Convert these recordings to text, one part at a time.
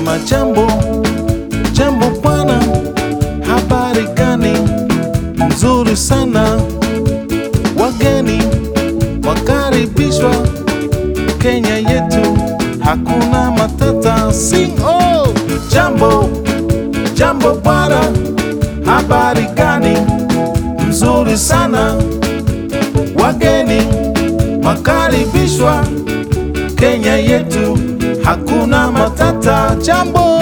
nasema jambo jambo bwana, habari gani? Nzuri sana, wageni wakaribishwa Kenya yetu, hakuna matata. Sing oh, jambo jambo bwana, habari gani? Nzuri sana, wageni wakaribishwa Kenya yetu, hakuna matata. Jambo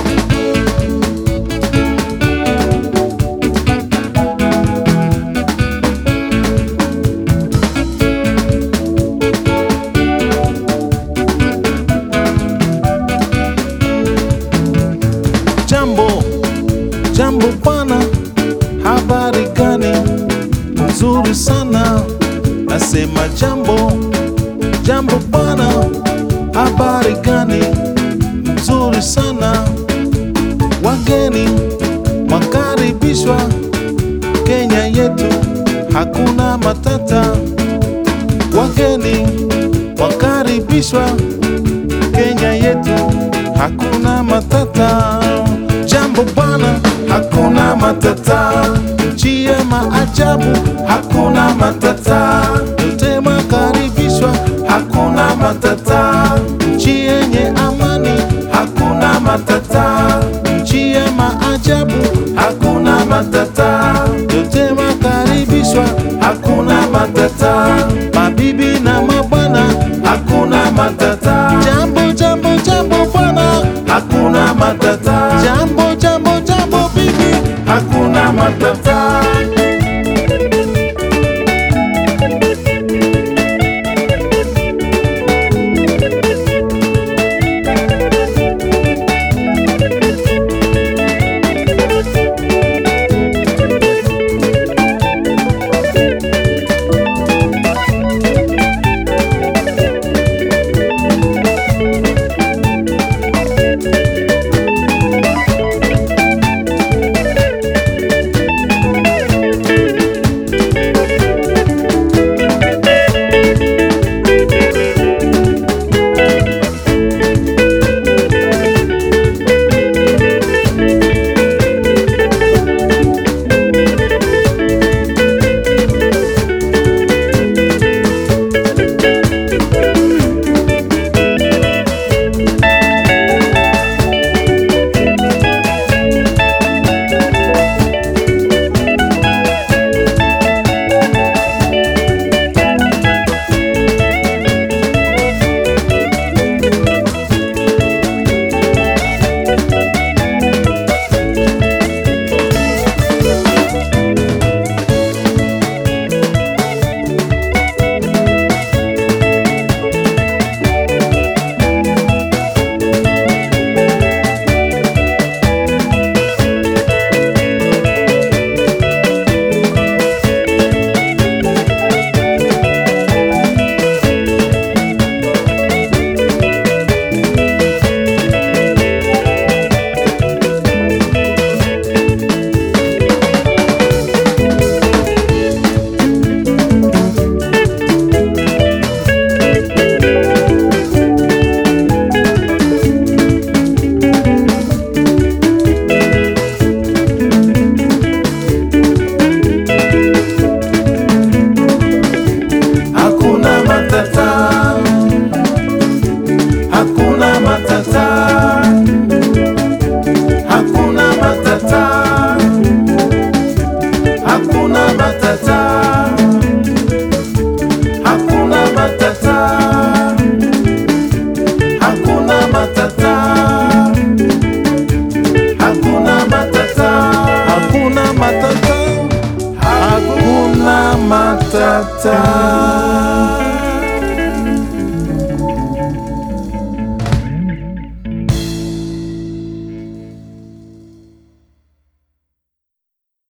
jambo jambo bwana, habari gani? Nzuri sana, nasema jambo jambo bwana, habari gani? Nzuri sana, wageni wakaribishwa Kenya yetu, hakuna matata. Wageni wakaribishwa Kenya yetu, hakuna matata. Jambo bwana, hakuna matata. Nchi ya maajabu, hakuna matata. Yote makaribishwa, hakuna matata. Nchi yenye amani, hakuna matata. Nchi ya maajabu, hakuna matata. Yote makaribishwa, hakuna matata.